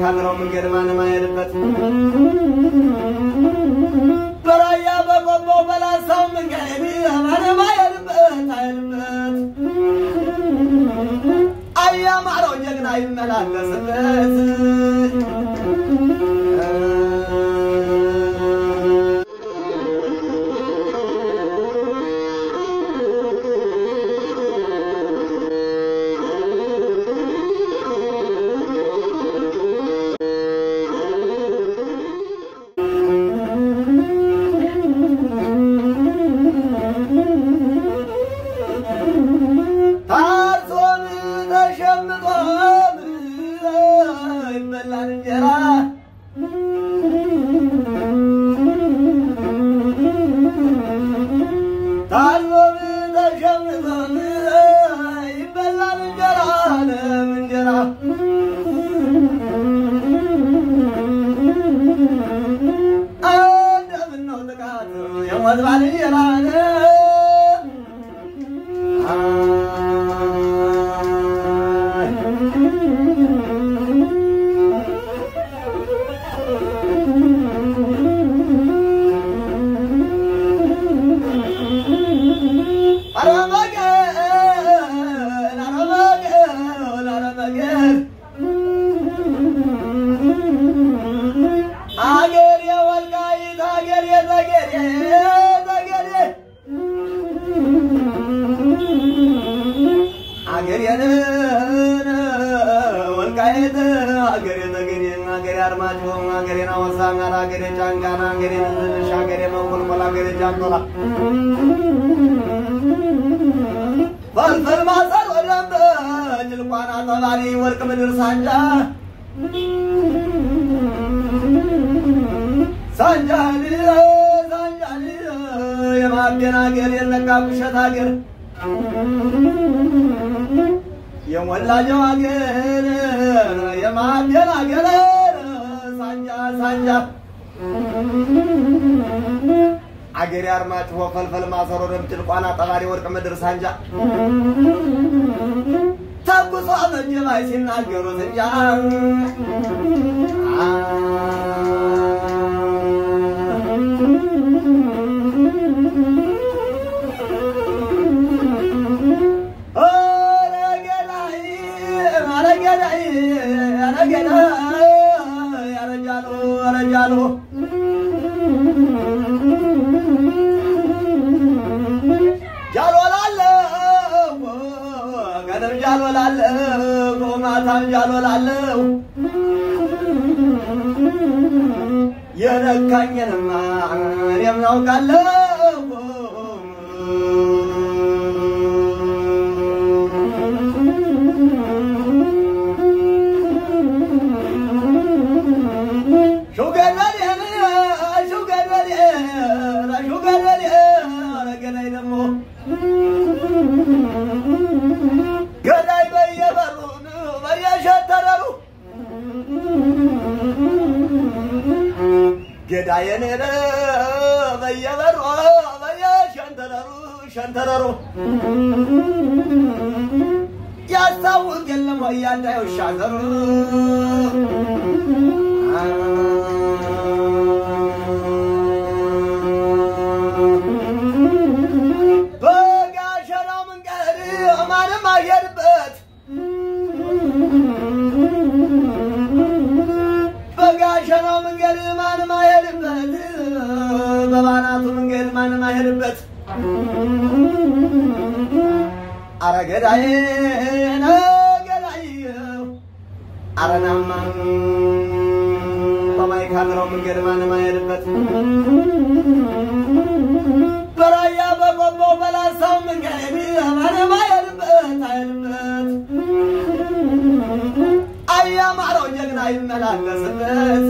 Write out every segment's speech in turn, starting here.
በማይካድረው መንገድ ማንም አይሄድበት በራያ በቆቦ በላሳው መንገድ ማንም አይሄድበት አይሄድበት አያማረው ጀግና ይመላለስበት ታርሶም ተሸምጦም ይበላል እንጀራ ታርሶም ተሸምጦም ይበላል እንጀራ ለም እንጀራ እንደምነው ጥቃት የሞት ባልንጀራ ነው አገር የወልቃይት አገር የጠገዴ ጠገዴ አገሬን ወልቃይት አገሬ ጠገዴ አገሬ አርማጭሆ አገሬን አወሳኛር አገሬ ጫንቃና አገሬ ንዝንሽ አገሬ መኮልኮል አገሬ ጃንቶላ ፈልፈል ማሰር ወደንብ ጅልቋና ተባሪ ወርቅ ምድር ሳንጃ ሳንጃል ሳንጃል የማቤን አገር የነቃ ቁሸት አገር የሞላጀው አገር የማቤን አገር ሳንጃ ሳንጃ አገሬ አርማጭሆ ፈልፈል ማሰሮ ደምጭል ቋና ጠባሪ ወርቅ ምድር ሳንጃ ተጉሶ መጀባይ ሲናገሩት እንጃ ያረጃሉ ጃሎላለሁ ቀንም ጃሎላለሁ ማታም ጃሎላለሁ የነካኝንማ እኔም ናውቃለሁ ሹገረዴ ሹገረዴ ሹገረዴ ረገናይ ደግሞ ገዳይ በየበሩ በየሸተረሩ ገዳየን ሄደ በየበሩ በየሸንተረሩ ሸንተረሩ ያስታውቅ የለም ወይ ያንዳየው ሻገሩ በጋሸናው መንገድ ማንም አየርበት በጋሸናው መንገድ ማንም አይሄድበት በባናቱ መንገድ ማንም አይሄድበት አረ ገዳዬ ገዳይ አረናማ በማይካድረው መንገድ ማንም አይሄድበት በራያ በቆቦ በላሳው መንገድ ማንም አይሄድበት አይሄድበት አያማረው ጀግና ይመላለስበት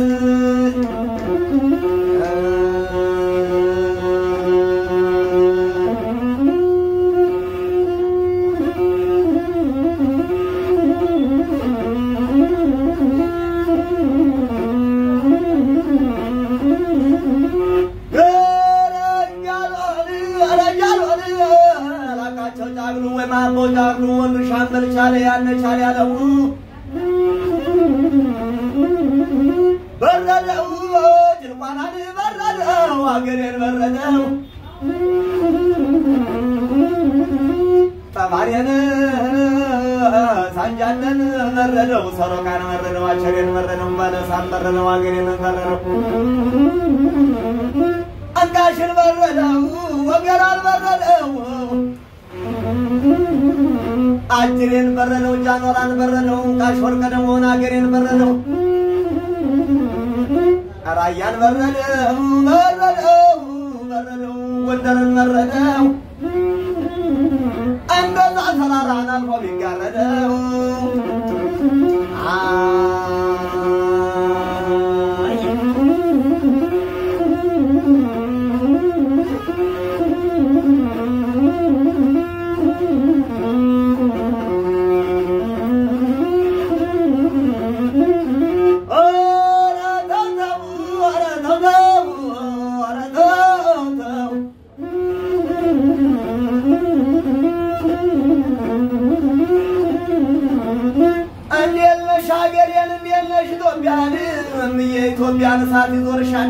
ጫግሉ ወይ ማቦ ጫግሉ ወንዱ ሻምበል ቻለ ያነ ቻለ ያለው መረደው ሰሮቃን መረደው አቸሬን መረደው ባለሳን መረደው አገሬን መረደው አንቃሽን በረደው ወገራን በረደው አጅሬን በረደው ጃኖራን በረደው ቃሽ ወርቀ ደሞን አገሬን በረደው ራያን በረደው በረደው በረደው ጎንደርን መረደው እንደዛ ተራራን አልፎ ቢጋረደው አይ ኧረ ተው ተው፣ ኧረ ተው ተው፣ ኧረ ተው ተው። እንዴት ነሽ ሀገሬን፣ እንዴት ነሽ ኢትዮጵያን? እምዬ ኢትዮጵያን እሳት ይዞርሻል።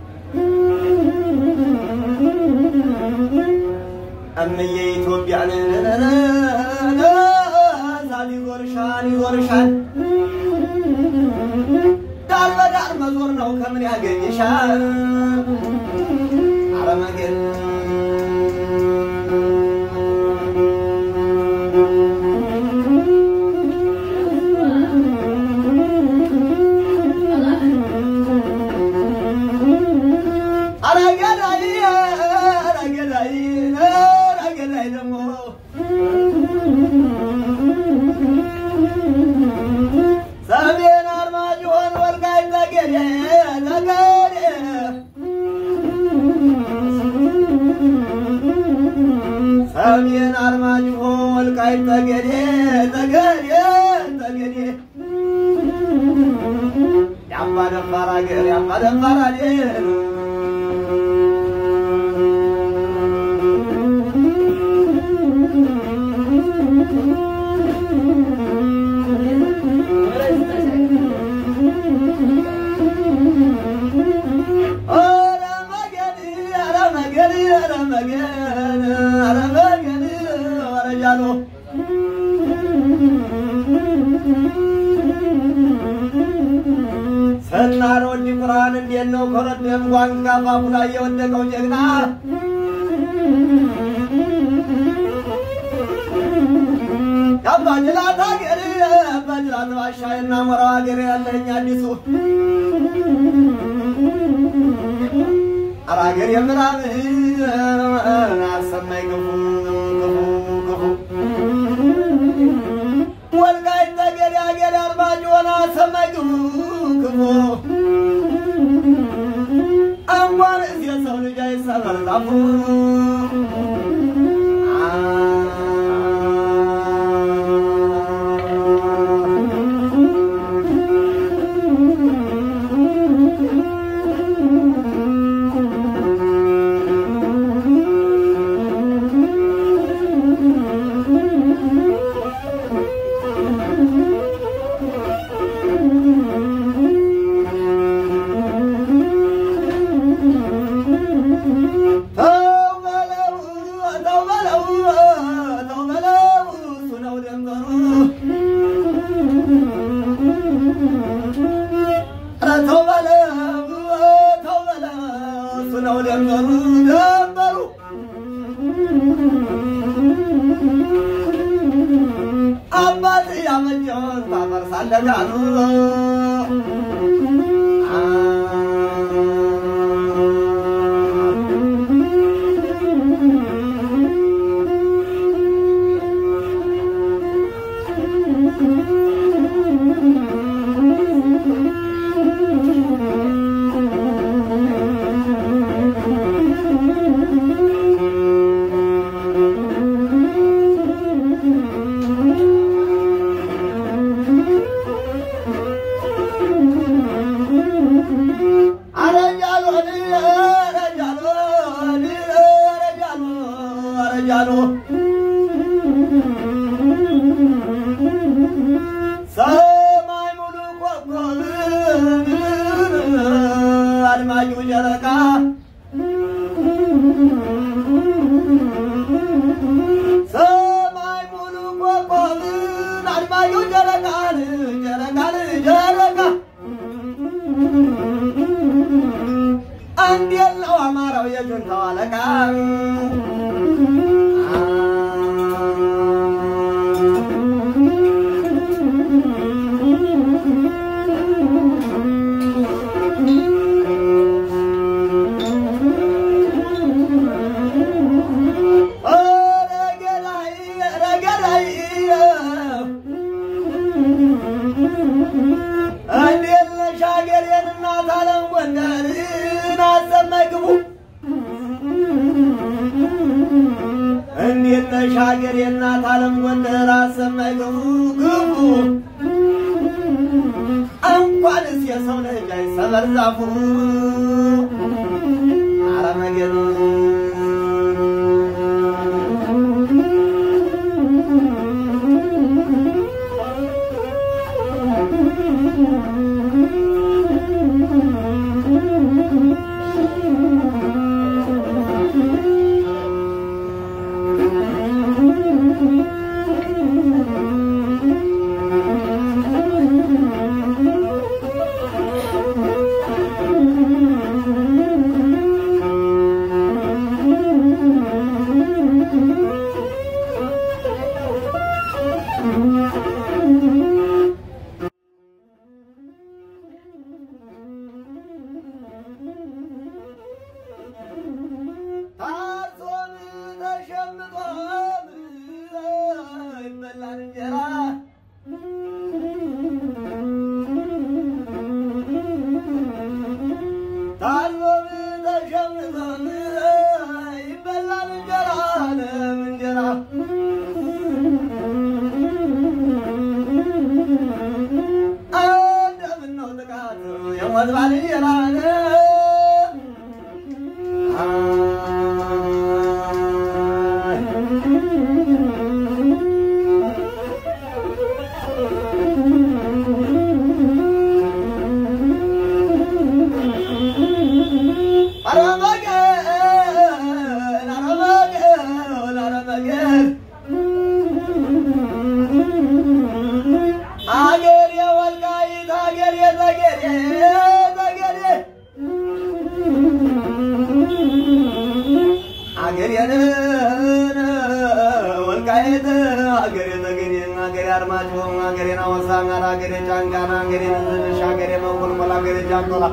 እምዬ ኢትዮጵያን እሳት ይዞርሻል፣ ይዞርሻል። ዳር በዳር መዞር ነው ከምን ያገኝሻል? አረመገን አረገዳይ አረገዳይ አረገዳይ ደግሞ ሰሜን አርማጭሆን ወልቃይት ጠገዴ ጠገዴ ሰሜን አርማጭሆን ወልቃይት ጠገዴ ጠገዴ ጠገዴ የአባ ደፋር አገር የአባ ደፋር አገር ኧረ መገን ኧረ መገን ኧረ መገን ኧረ መገን ኧረ ጃሎ ሰናር ወዲ ቁርአን እንዴት ነው ኮረደም ጓንጋ ፋፉ ላይ የወደቀው ጀግና የአባጅላት ሀገር የአባጅላት ባሻ የናሞራው ሀገር ያለኝ አዲሱ ኧረ ሀገር የምናምን አሰማኝ ክፉ ክፉ ክፉ ወልቃይት ጠገዴ ሀገር አርማጭሆን አሰማኝ ክፉ ክፉ እንኳን እዚህ የሰው ልጅ አይሰበር ጣፉ ተው በለው ተው በለው ተው በለው እሱ ነው ደንበሩ ኧረ ተው በለው ተው በለው እሱ ነው ደንበሩ ደንበሩ አባት ያመቸውን ታፈርሳለህ አሉ አለቃ እንዴት ነሽ ሀገሬን እናት አለም ጎንደርን አሰማይ ግቡ እንዴት ነሽ ሀገሬን እናት አለም ጎንደር አሰማይ ግቡ ግቡ እንኳንስ የሰው ልጅ አይሰበር ዛፉ አረመገኑ ታርሶም ተሸምቶም ይበላል እንጀራ ታርሶም ተሸምቶም ይበላል እንጀራ ለም እንጀራ እንደምነው ጥቃት የሞት ባልንጀራ ነው አገር የወልቃይት አገር የጠገዴ ጠገዴ አገሬን ወልቃይት አገሬ ጠገዴ አገሬ አርማጭሆ አገሬን አወሳን አገሬ ጫንቃና አገሬ ንዝንሽ አገሬ መንኮልኮል አገሬ ጃንቶላ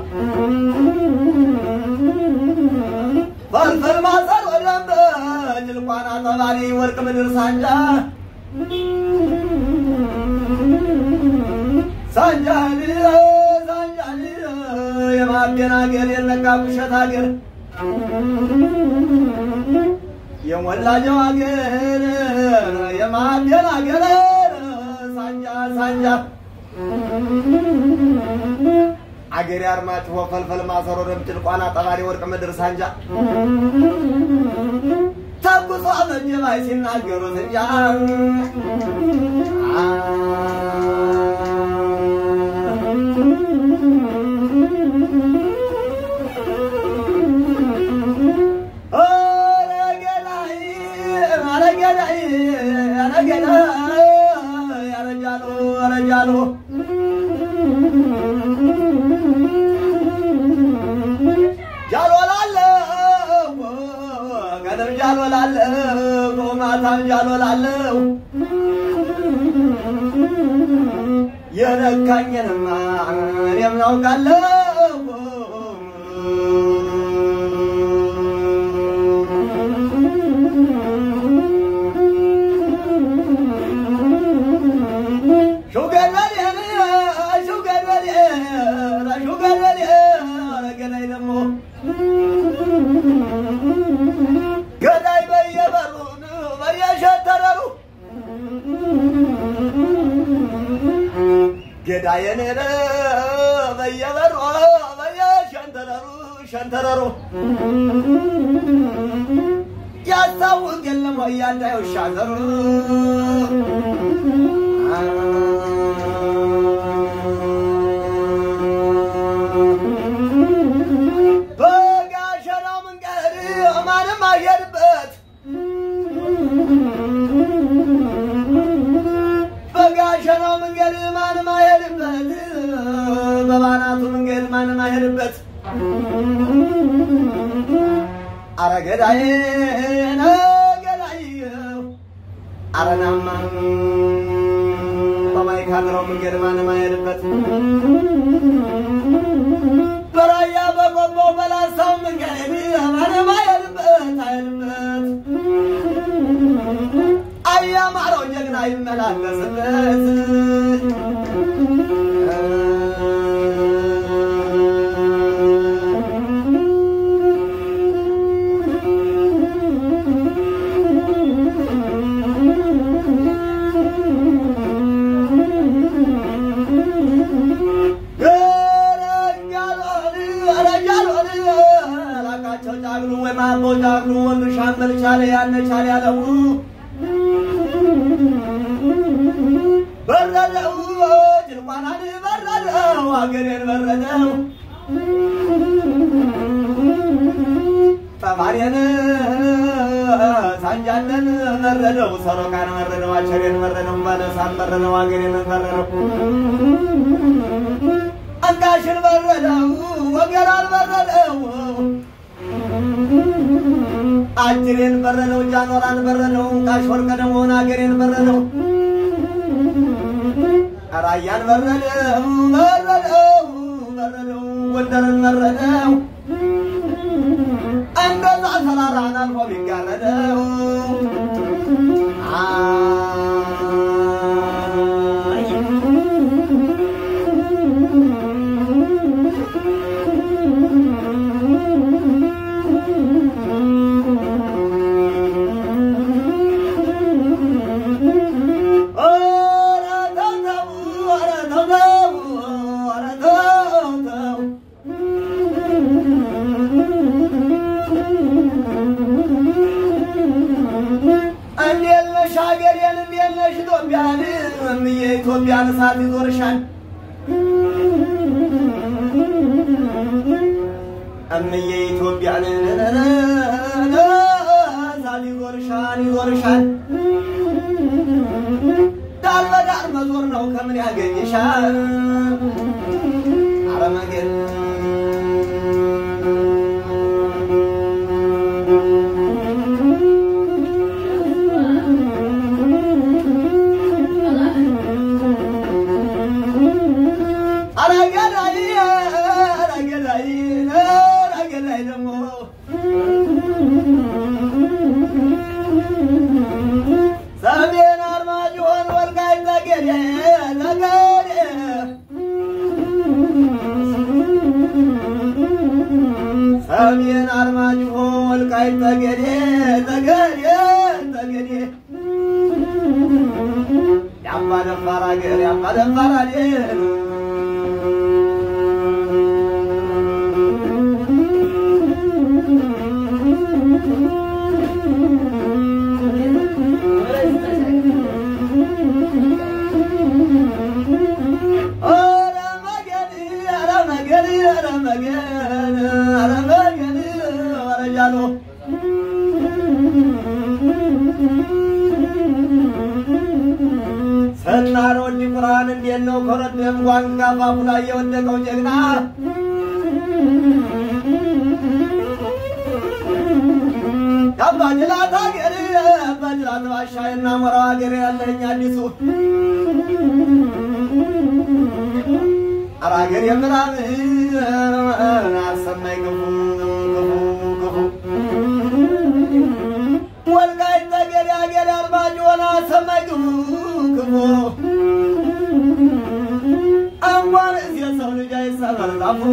ፈልፈል ማሰር ወደም ጭልቋና ጠባሪ ወርቅ ምድር ሳንጃ ሳንጃል ሳንጃል የማቤን አገር የለቃ ውሸት አገር የሞላጀው አገር የማቤን አገር ሳንጃ ሳንጃ አገሬ አርማጭሆ ፈልፈል ማሰሮ ደምጭል ቋና ጠባሪ ወርቅ ምድር ሳንጃ ተኩሶ መጀባይ ሲናገሩት እንጃ ያረጃሉ ጃሎላለሁ ቀንም ጃሎላለሁ ማታም ጃሎላለሁ የነካኝንማ እኔም ናውቃለሁ ሹገረዴ ሹገረዴ ሹገረዴ ገዳይ ደግሞ ገዳይ በየበሩ በየሸተረሩ ገዳየን በየበሩ በየሸንተረሩ ሸንተረሩ ያስታውቅ የለም ወይ ያንዳየው ሻዘሩ በጋሸናው መንገድ ማንም አየርበት በጋሸናው መንገድ ማንም አየርበት በባናቱ መንገድ ማንም አየርበት አረ ገዳይ ገዳይ አረናማ በማይካድረው መንገድ ማንም አይሄድበት በራያ በቆቦ በላሳው መንገድ ማንም አይሄድበት አይሄድበት አያማረው ጀግና ይመላለስበት ጫግሉ ወይ ማቦ ጫግሉ ወንዱ ሻምበል ቻለ ያነ ቻለ ያለው በረደው ጭልቋናን በረደው አገሬን በረደው ጠባሬን ሳንጃለን መረደው ሰሮቃን መረደው አቸሬን መረደው ባለሳን መረደው አገሬን መረደው አንጋሽን በረደው ወገራን በረደው አጅሬን በረደው ጃኖራን በረደው ቃሽ ወርቀ ደሞን አገሬን በረደው ራያን በረደው በረደው በረደው ጎንደርን በረደው እንደዛ ተራራን አልፎ ቢጋረደው እንዴት ነሽ ሀገሬን? እንዴት ነሽ ኢትዮጵያን? እምዬ ኢትዮጵያን እሳት ይዞርሻል። እምዬ ኢትዮጵያን እሳት ይዞርሻል ይዞርሻል። ዳር በዳር መዞር ነው ከምን ያገኝሻል? አረመገን አረገዳይ አረገዳይ አረገዳይ ደግሞ ሰሜን አርማጭሆን ወልቃይት ጠገዴ ጠገዴ ሰሜን አርማጭሆ ወልቃይት ጠገዴ ጠገዴ ጠገዴ የአባ ደፋር አገር የአባ ደፋር አገር ኧረ መገን ኧረ መገን ኧረ መገን ኧረ መገን ኧረ ጃሎ ሰናሮ እንዲ ቁርአን እንዴት ነው ኮረደም ጓንጋ ባፉ ላይ የወደቀው ጀግና የአባጅላት ሀገር የአባጅላት ባሻ የናሞራው ሀገር ያለኝ አዲሱ ኧረ ሀገር የምዕራብ አሰማኝ ክፉ ክፉ ክፉ ወልቃይት ጠገዴ ሀገር አርማጭሆን አሰማኝ ክፉ ክፉ እንኳንስ የሰው ልጅ አይሰበር ዛፉ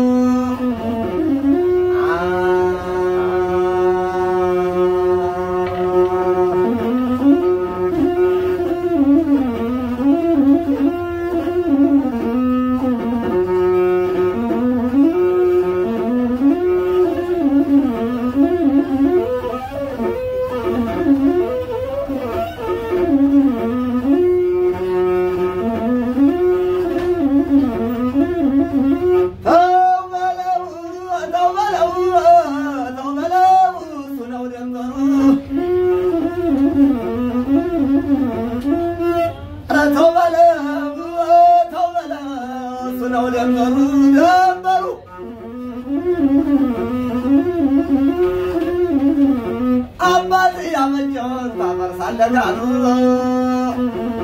ተው በለው ተው በለው ተው በለው እሱ ነው ደንበሩ ኧረ ተው በለው ተው በለው እሱ ነው ደንበሩ ደንበሩ መጫወት ታፈርሳለህ ዳኑ